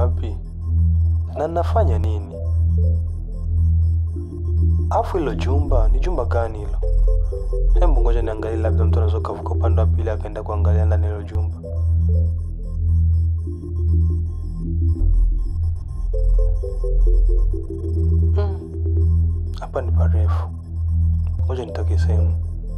wapi na nafanya nini? Afu hilo jumba ni jumba gani hilo? Hebu ngoja niangalie, labda mtu anaweza kavuka upande wa pili akaenda kuangalia ndani ya hilo jumba. Hmm, Hapa ni parefu, ngoja nitoke sehemu.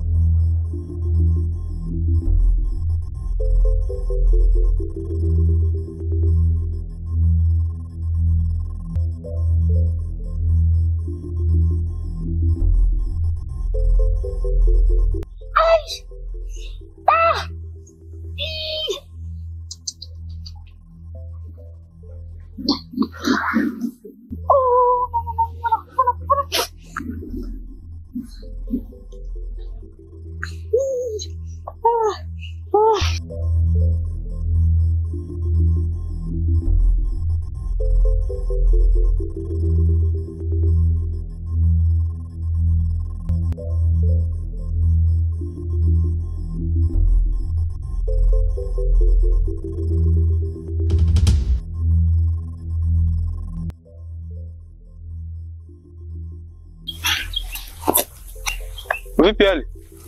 Vipi hali?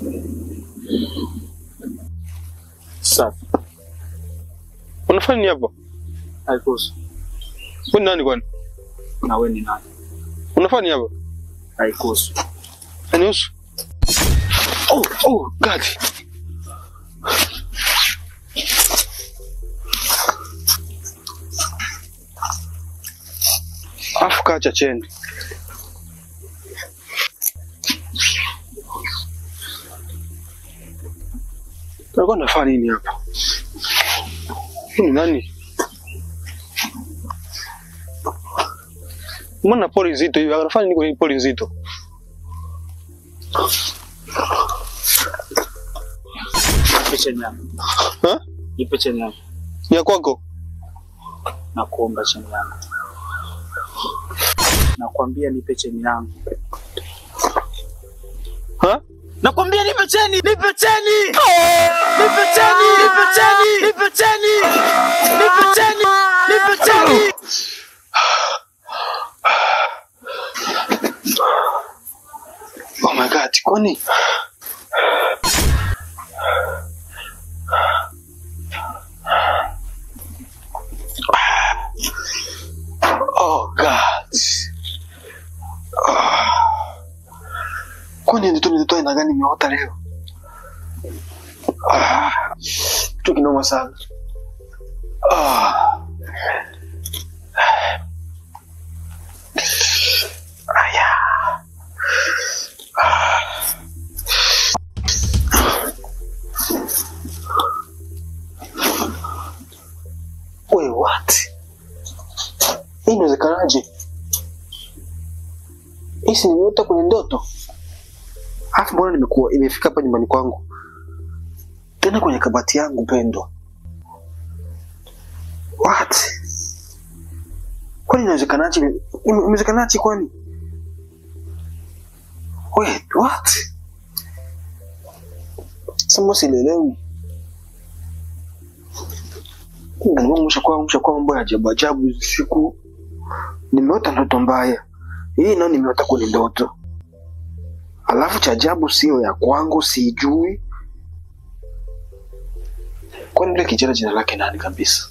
Safi. Unafanya nini hapa? Haikuhusu. Wewe ni nani kwani? Na wewe ni nani? Unafanya nini hapa? Haikuhusu. Anihusu? Oh, oh, God. Afu kacha cheni. Alikuwa nafanya nini hapa? Huyu ni nani? Mbona pori nzito hivi? Anafanya nini kwenye pori nzito? Nipe cheni yangu. Ha? Nipe cheni yangu. Ni ya kwako? Na kuomba cheni yangu. Nakwambia nipe cheni yangu. Ha? Nakwambia nipe cheni, nipe cheni. Nipe cheni, nipe cheni, nipe cheni. Nipe cheni, nipe cheni. Oh my God, kwani? Oh God. Ah. Kwani ndoto ndoto aina gani nimeota leo? Ah. Kitu kinoma sana. Ah. Aya. Wait, what? Hii inawezekanaje? Hii si nimeota kwenye ndoto? Alafu mbona nimekuwa imefika hapa nyumbani kwangu tena kwenye kabati yangu pendwa? What? Kwani inawezekanaje? Ime- Imewezekanaje kwani? Wait, what? Sasa sielewi. Mshakuwa mshakuwa mambo ya ajabu ajabu hizi siku. Nimeota ndoto mbaya. Hii nayo nimeota kwenye ndoto. Alafu cha ajabu sio ya kwangu, sijui. Kwani yule kijana jina lake nani kabisa?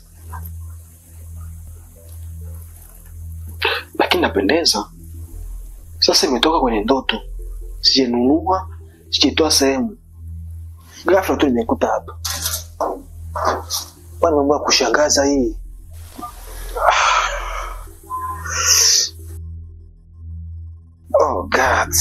Lakini napendeza. Sasa imetoka kwenye ndoto, sijanunua, sijaitoa sehemu, ghafla tu nimekuta hapa. Bwana, mambo ya kushangaza hii. Oh God.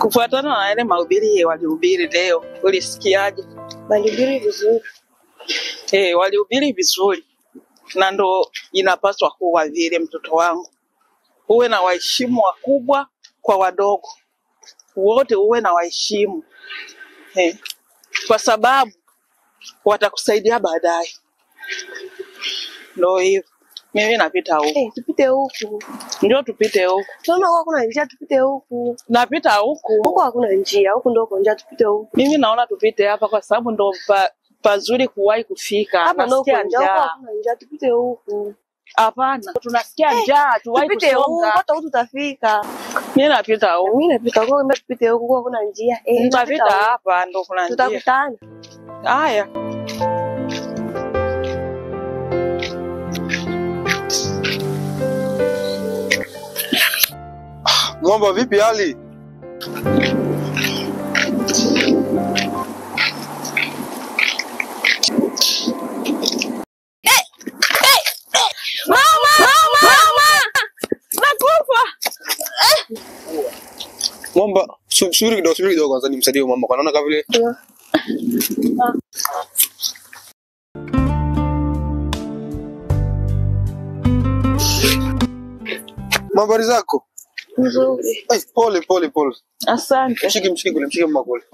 kufuatana na yale mahubiri walihubiri leo, ulisikiaje? Walihubiri vizuri. Eh, walihubiri vizuri, na ndo inapaswa kuwa vile. Mtoto wangu, uwe na waheshimu wakubwa kwa wadogo, wote uwe na waheshimu eh, kwa sababu watakusaidia baadaye. Ndo hivyo, mimi napita huku, Eh, tupite huku. ndio tupite huku, Tunaona huku hakuna njia, tupite huku. napita huku. Huku hakuna njia, huku ndo uko njia, tupite huku. Mimi naona tupite hapa kwa sababu ndo pa, pazuri kuwahi kufika. Hapa ndo uko Nasikia njia, huku njaa. hakuna njia, tupite huku. Hapana, tunasikia njaa, tuwahi Tupite huku, kusonga. hata huku tutafika. Mimi napita huku, Mimi napita huku, mbona tupite huku, huku hakuna njia. Eh, nitapita napita huku. hapa, ndo kuna njia. Tutakutana. Haya, Mwamba, vipi hali? Mwamba, su- subiri kidogo, subiri kidogo kwanza nimsaidie mwamba, kwa naona kama vile Habari zako? Nzuri. Ai, pole pole pole. asante. Mshike mshike kule, mshike mama kule.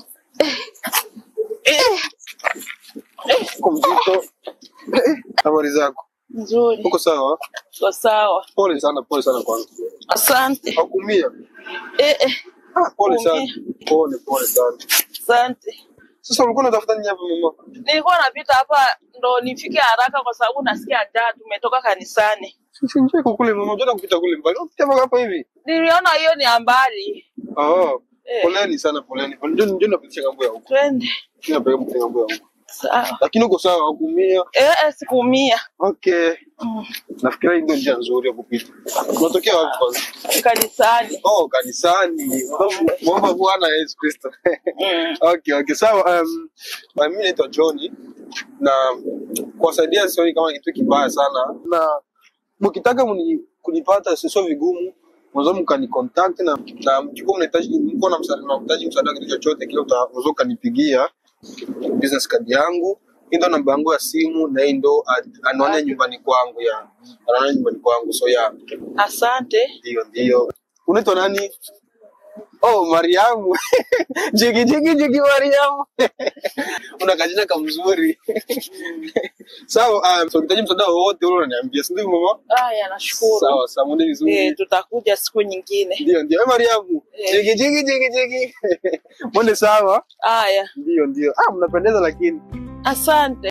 Uko mzito. Eh, Habari zako? Nzuri, Uko sawa? kwa sawa. Pole sana, pole sana kwanza. Asante. Hakumia. Eh, eh, Ah, pole sana. Hakuumia. Pole pole sana. asante. Sasa ulikuwa unatafuta nini hapa mama? Nilikuwa napita hapa ndo nifike haraka kwa sababu nasikia njaa, tumetoka kanisani. Sisi nje kule mama, unataka kupita kule mbali. Unapita mpaka hapa hivi. Niliona hiyo ni ambali. Ah, Eh. poleni sana, poleni. Njoo njoo napitisha ngambo ya huko. Twende. Njoo napeleka ngambo ya huko. Sawa. Lakini uko sawa, hakumia. Eh, eh, sikuumia. Okay. Mm. Nafikiri hii ndio njia nzuri ya kupita. Unatokea wapi kwanza? Kanisani. Oh, kanisani. Mwomba Bwana Yesu Kristo. Mm. Okay, okay. Sawa, um, uh, mimi naitwa Johnny na kuwasaidia sioni kama kitu kibaya sana, na mkitaka mni, kunipata si- sio vigumu, mwanzo mkani contact na na mkikuwa mnahitaji mko na msaada na mhitaji msaada wa kitu chochote kile, uta- unaweza ukanipigia business card yangu, hii ndo namba yangu ya simu na hii ndo ad- anwani ya nyumbani kwangu ya anwani ya nyumbani kwangu, so ya Asante. ndio ndio. Unaitwa nani? Oh, Mariamu. jigi jigi jigi Mariamu. Una kajina kamzuri. Sawa, um, so ukihitaji msaada wowote ule unaniambia, si ndio mama? Haya, nashukuru. Sawa, sawa, mwende vizuri. Eh, tutakuja siku nyingine. Ndio ndio. Eh, Mariamu. Eh. Jigi jigi jigi jigi. Mwende sawa? Haya, Ndio ndio. Ah, mnapendeza lakini. asante.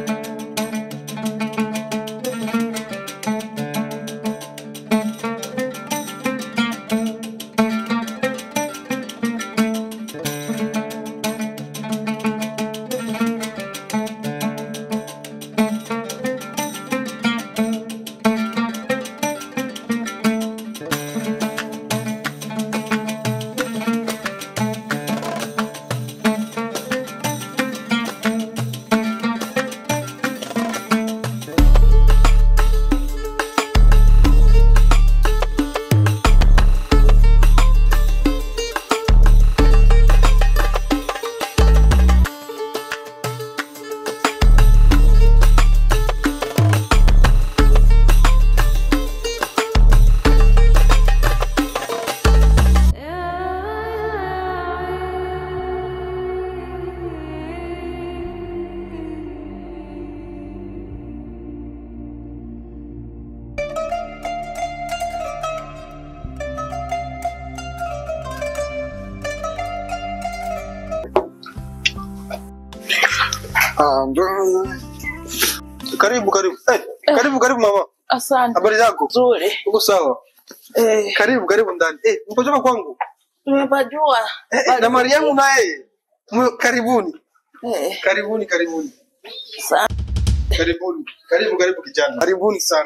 Ah, ndio. Karibu karibu. Eh, karibu karibu mama. Asante. Habari zako? Nzuri. Uko sawa? Eh, Karibu karibu ndani. Eh, mpotoka kwangu. tumepajua. Eh, eh, na Mariamu naye. Mwe- Karibuni. Eh, Karibuni karibuni. sa- Karibuni. Karibu karibu kijana. Karibuni sana.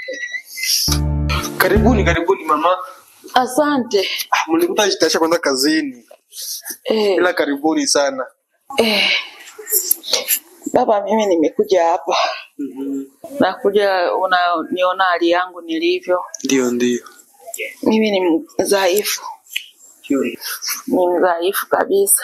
Karibuni karibuni mama. Asante. Ah, mlikuta jitasha kwenda kazini. Eh, Ila karibuni sana. eh. Baba, mimi nimekuja hapa. Nakuja unaniona hali yangu nilivyo. Ndio ndio. Mimi ni mdhaifu. ni mdhaifu kabisa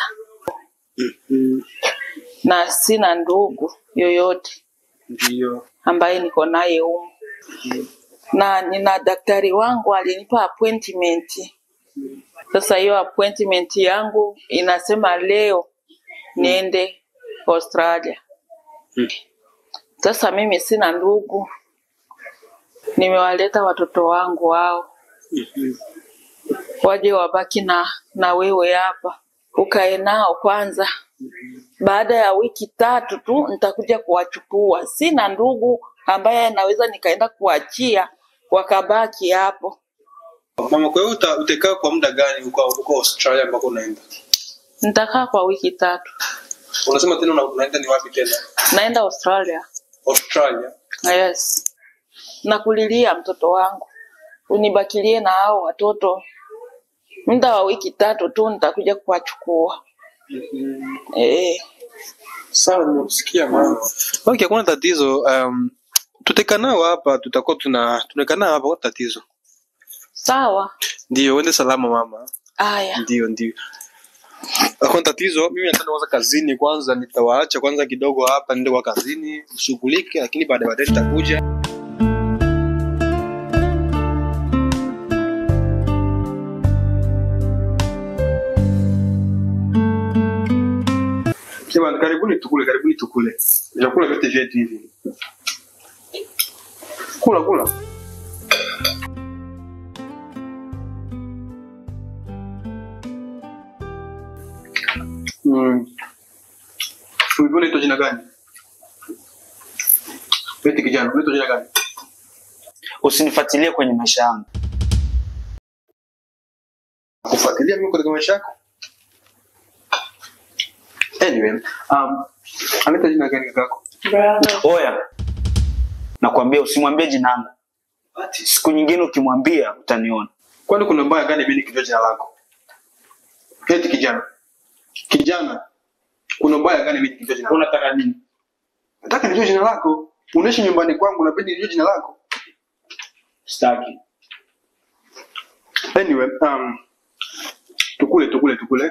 na sina ndugu yoyote Ndio. ambaye niko naye humu, na nina daktari wangu alinipa appointment. Sasa hiyo appointment yangu inasema leo niende Australia. Sasa mimi sina ndugu, nimewaleta watoto wangu hao waje wabaki na, na wewe hapa ukae nao kwanza. Baada ya wiki tatu tu nitakuja kuwachukua. Sina ndugu ambaye naweza nikaenda kuachia wakabaki hapo. Mama, kwa hiyo uta, utakaa kwa muda gani huko huko Australia ambako unaenda? Nitakaa kwa wiki tatu, Unasema tena una- unaenda ni wapi tena? naenda Australia. Australia. Yes, nakulilia mtoto wangu, unibakilie na hao watoto muda wa wiki tatu tu, nitakuja kuwachukua. Eh, Sawa, nimekusikia mama. Okay, hakuna tatizo. Um, tutakaa nao hapa, tutakuwa tuna tunakaa nao hapa, kwa tatizo. sawa. Ndio, uende salama mama. Aya, Ndio, ndio. Hakuna tatizo. Mimi nataka kwanza kazini kwanza, nitawaacha kwanza kidogo hapa, niende kwa kazini ushughulike, lakini baadaye baadaye nitakuja. Jamani, karibuni tukule, karibuni tukule. Vyakula vyote vyetu hivi. Kula kula. Mm. Ulikuwa unaitwa jina gani? Eti kijana, unaitwa jina gani? Usinifuatilie kwenye maisha yangu. Kufuatilia mimi katika maisha yako? Anyway, um, anaitwa jina gani kakako? Oya, nakwambia usimwambie jina langu. Siku nyingine ukimwambia utaniona. Kwani kuna mbaya gani mimi nikijua jina lako? Eti kijana. Kijana. Kuna mbaya gani mimi nikijua jina lako? Unataka nini? Nataka nijue jina lako. Unaishi nyumbani kwangu, napenda nijue jina lako. Sitaki. Anyway, um, tukule tukule tukule.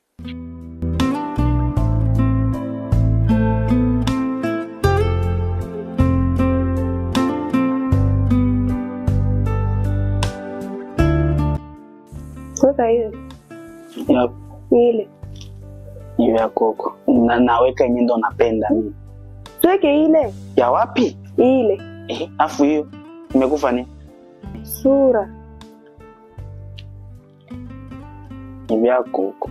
Weka hiyo Ya, ile, hiyo ya koko. Na, naweka yenye ndo napenda mimi. tuweke ile Ya wapi? ile Eh, afu hiyo imekufa nini? sura. Ni vya koko.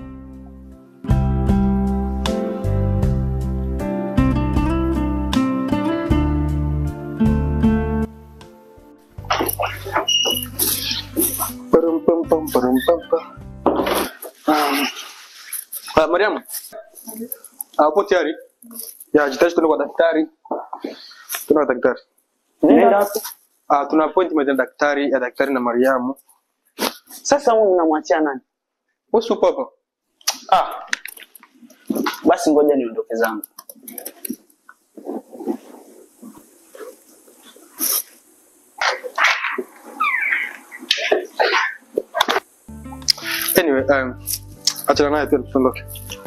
Param pam pam param pam pam. Um, ah, Mariam. Hapo tayari? Ya, jitayarishe tuende kwa daktari. Tuende kwa daktari. Nenda wapi? Ah, tuna appointment ya daktari ya daktari na Mariamu. Sasa huyu unamwachia nani? Wewe upo hapa? Ah. Basi ngoja niondoke zangu. Anyway, um, achana naye tu tuondoke.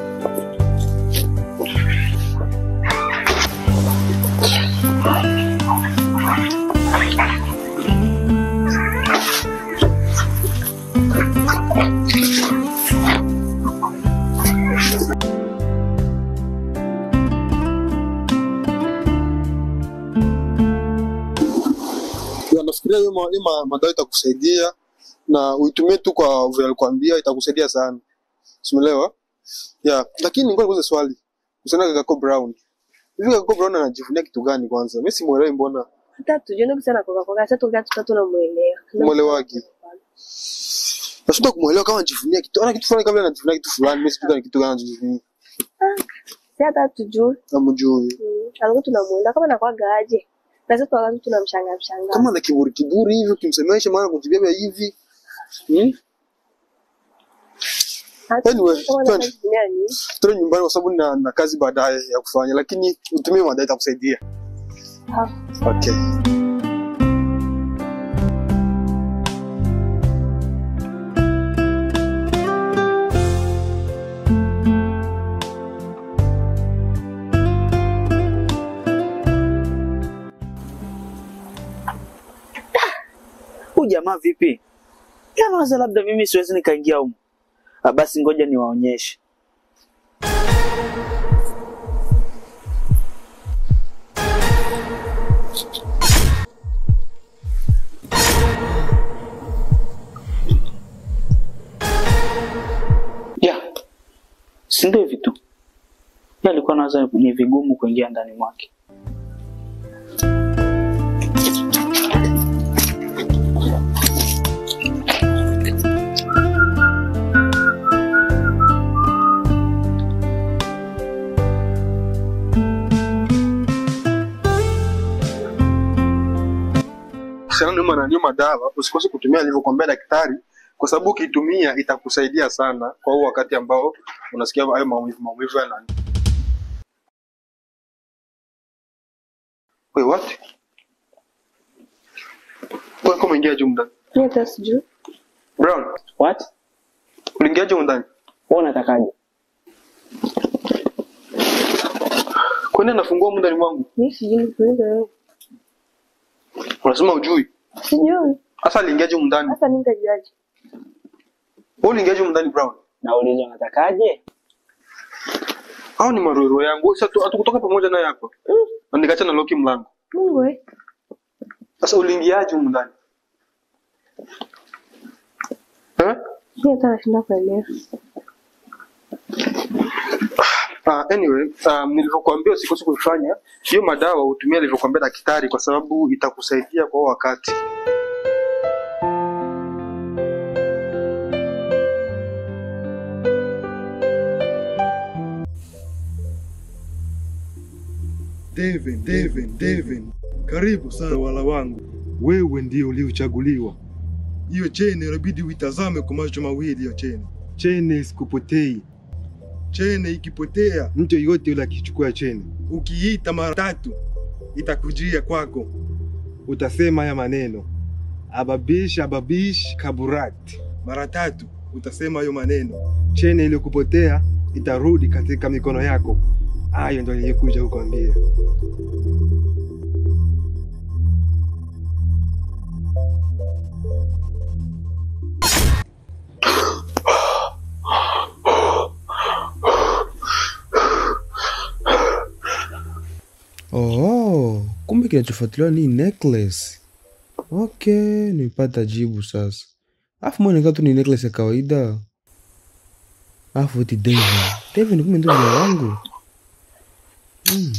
Ya, nafikiria hiyo ma- hiyo ma- madawa itakusaidia na uitumie tu kwa vile alikwambia, itakusaidia sana. Simuelewa? Ya, lakini ngoja nikuulize swali. Usiana Kakako Brown. Hivi Kakako Brown anajivunia kitu gani kwanza? Mimi simuelewi mbona. Hata tujione kusana kwa kwa sasa tukaa tutatu na muelewa. Muelewagi. Nashindwa kumuelewa kama anajivunia kitu. Ana kitu fulani kabla anajivunia kitu fulani, mimi sijui ni kitu gani anajivunia. Si hata tujue. Namjui. Mm. Alikuwa tunamuelewa kama nakwaga aje. Na sasa wakati tunamshangaa mshangaa. Kama ana kiburi kiburi hivi ukimsemesha maana kujibeba hivi. Hmm? Hata Anyway, kama twende. anajivunia nini? Tuende nyumbani kwa sababu na, na kazi baadaye ya kufanya, lakini utumie madawa itakusaidia. Ah. Okay. jamaa vipi? Yanawaza labda mimi siwezi nikaingia humo. Ah, basi ngoja niwaonyeshe. Ya, si ndio hivi tu. Yeye alikuwa anawaza ni vigumu kuingia ndani mwake. Kuhusiana na nyuma na nyuma dawa, usikose kutumia alivyokuambia daktari, kwa sababu ukiitumia itakusaidia sana kwa huo wakati ambao unasikia hayo maumivu maumivu yana Wait, what? Wewe kama umeingia juu ndani. Mimi hata sijui. Brown, What? uliingia juu ndani. Wewe unatakaje? Kwani anafungua muda ndani mwangu? Mimi sijui nikuuliza wewe. Unasema ujui. Sijui. Sasa aliingia juu ndani. Hata mimi nitajuaje? Wewe uliingia juu ndani Brown. Nauliza unatakaje? Hao ni maroro yangu. Sasa tu- hatukutoka pamoja naye hapa. Na nikaacha na loki mlango. Mungu wewe. Sasa uliingiaje humu ndani? Eh? Mimi hata nashinda kuelewa. Uh, anyway, um, nilivyokuambia usikose kuifanya hiyo madawa utumie alivyokuambia daktari, kwa sababu itakusaidia kwa huo wakati. Devin, Devin, Devin, karibu sana wala wangu, wewe ndio uliochaguliwa. Hiyo cheni inabidi uitazame kwa macho mawili. Hiyo cheni, cheni isikupotei. Cheni ikipotea, mtu yoyote yule akichukua cheni, ukiita mara tatu itakujia kwako, utasema haya maneno ababish ababish kaburat. Mara tatu utasema hayo maneno, cheni iliyokupotea itarudi katika mikono yako. Hayo ndo nilikuja kukwambia. Oh, kumbe kinachofuatiliwa ni necklace. Okay, nimepata jibu sasa. Alafu mbona inakaa tu ni necklace ya kawaida? Alafu eti Devin. Devin kumbe ndio jina langu. Hmm.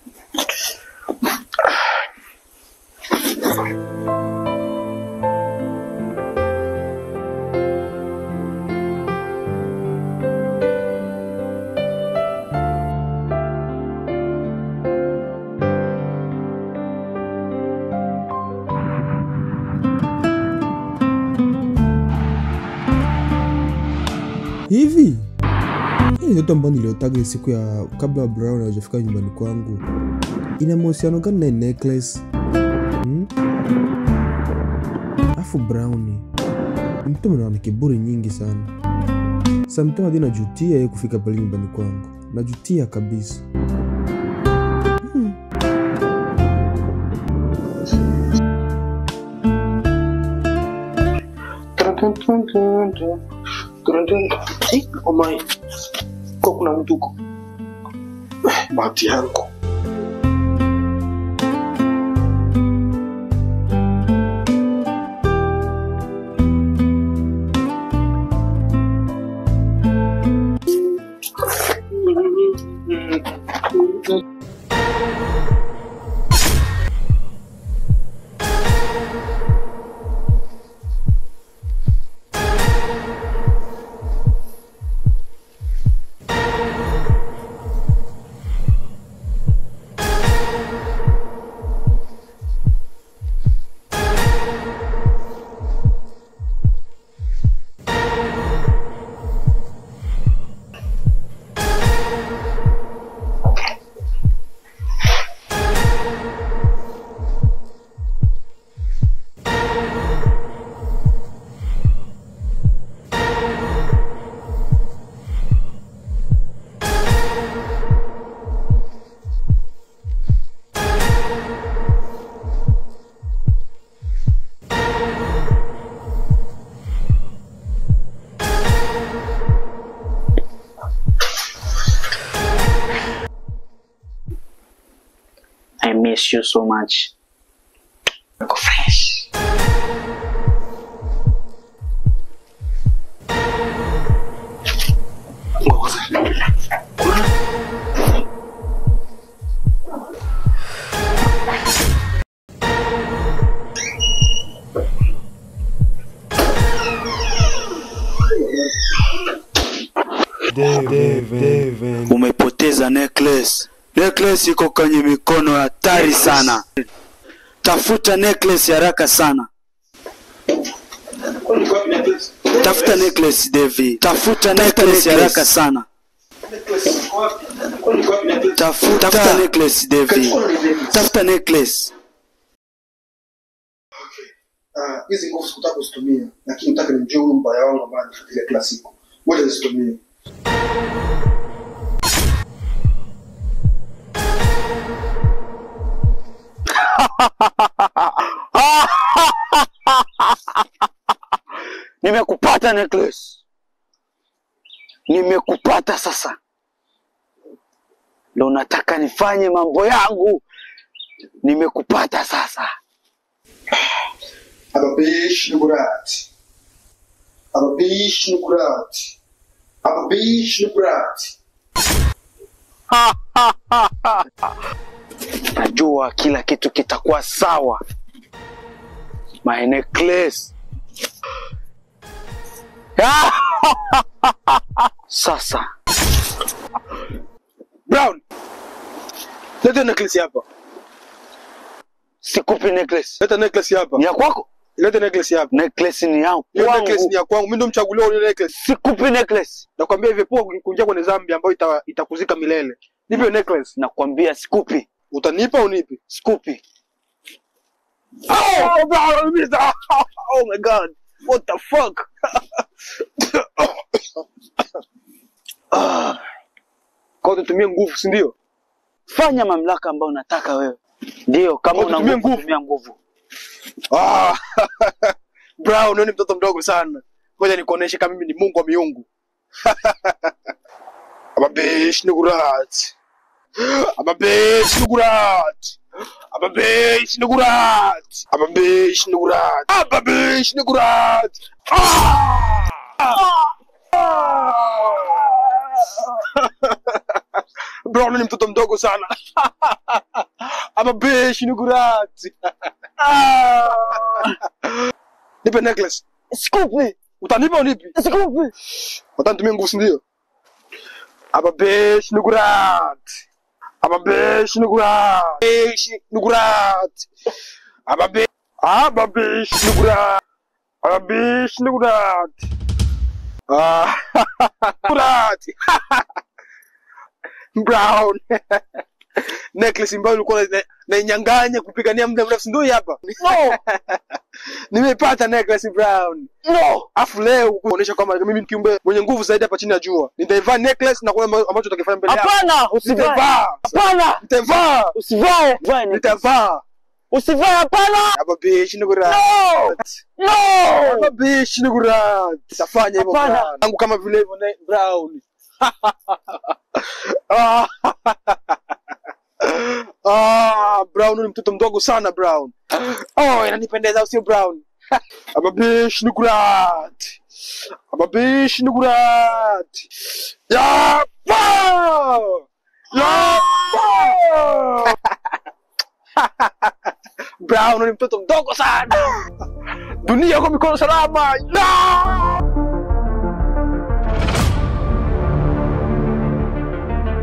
Hivi hii ndoto ambayo niliotaga ile siku ya kabla Brown hajafika nyumbani kwangu ina mahusiano gani na hii necklace? Hmm? Afu Brown ni mtu mwenye ana kiburi nyingi sana. Sometimes hadi najutia yeye kufika pale nyumbani kwangu, najutia kabisa. Hmm. Eh, oh my. Kwa kuna mtu huko. Eh, Bahati yangu. miss you so much. Uko fresh. Deven. Umepoteza necklace. Necklace iko kwenye mikono hatari sana. Tafuta necklace haraka sana. Tafuta necklace Devi. Tafuta necklace haraka sana. Tafuta, tafuta necklace Devi. Tafuta necklace. Ah, hizi nguvu sikutaka kuzitumia, lakini nataka nimjue huyu mbaya wangu ambaye anifuatilia kila siku. Ngoja nizitumie. Nimekupata necklace. Nimekupata sasa. Ndo nataka nifanye mambo yangu. Nimekupata sasa. Aber bist du bereit? Aber bist du bereit? Aber bist du bereit? Najua kila kitu kitakuwa sawa. My necklace. Sasa Brown, leta necklace hapa. sikupi necklace. Leta necklace hapa. Ni ya kwako? Leta necklace hapa. Necklace ni yangu. Hiyo Kwangu. necklace ni ya kwangu. Mimi ndo mchaguliwa wa ile necklace. Sikupi necklace. Nakwambia hivi poa kuingia kwenye dhambi ambayo ita- itakuzika milele. Nipe hiyo necklace. Nakwambia sikupi. Utanipa au nipi? Sikupi. Oh, Brown, mister. Oh my god. What the fuck? Ah. Kwa hiyo tutumie nguvu, si ndio? Fanya mamlaka ambayo unataka wewe. Ndio, kama Kwa una kutumia nguvu, nguvu. tumia nguvu. Ah. Brown, wewe ni mtoto mdogo sana. Ngoja nikuoneshe kama mimi ni Mungu wa miungu. Ababesh nigurat. Ababesh nigurat. Ababesh nigurat. Ababesh nigurat. Ababesh nigurat. Ah! Brown ni mtoto mdogo sana. Ababesh nigurat. Nipe necklace. Sikupi. Utanipa unipi? Sikupi. Watanitumia nguvu si ndio? Ababesh nigurat. Ababesh nigurat. Besh nigurat. Ababe Ababesh nigurat. Ababesh nigurat. Ah. Nigurat. Brown. Necklace ambayo ulikuwa na- nainyang'anya kupigania muda mrefu si ndio hii hapa? No. Nimepata necklace Brown. No. Afu leo kuonyesha kwamba mimi ni kiumbe mwenye nguvu zaidi hapa chini ya jua. Nitaivaa necklace na kuna ambacho utakifanya mbele yako. Hapana, usivae. Nitavaa. Hapana. Nitavaa. Usivae. Vae necklace. Nitavaa. Usivae hapana. Hapa bishi ni kurat. No. No. Hapa bishi ni kurat. Nitafanya hivyo Hapana. Brown. Yangu kama vile hivyo ne- Brown. Ah. Ah, Brown ni mtoto mdogo sana Brown. Oh, inanipendeza au sio Brown? Hapa bishi ni kurat. Hapa bishi ni kurat. Ya! pa! Ya! pa! Brown ni mtoto mdogo sana. Dunia kwa mikono salama. Ya!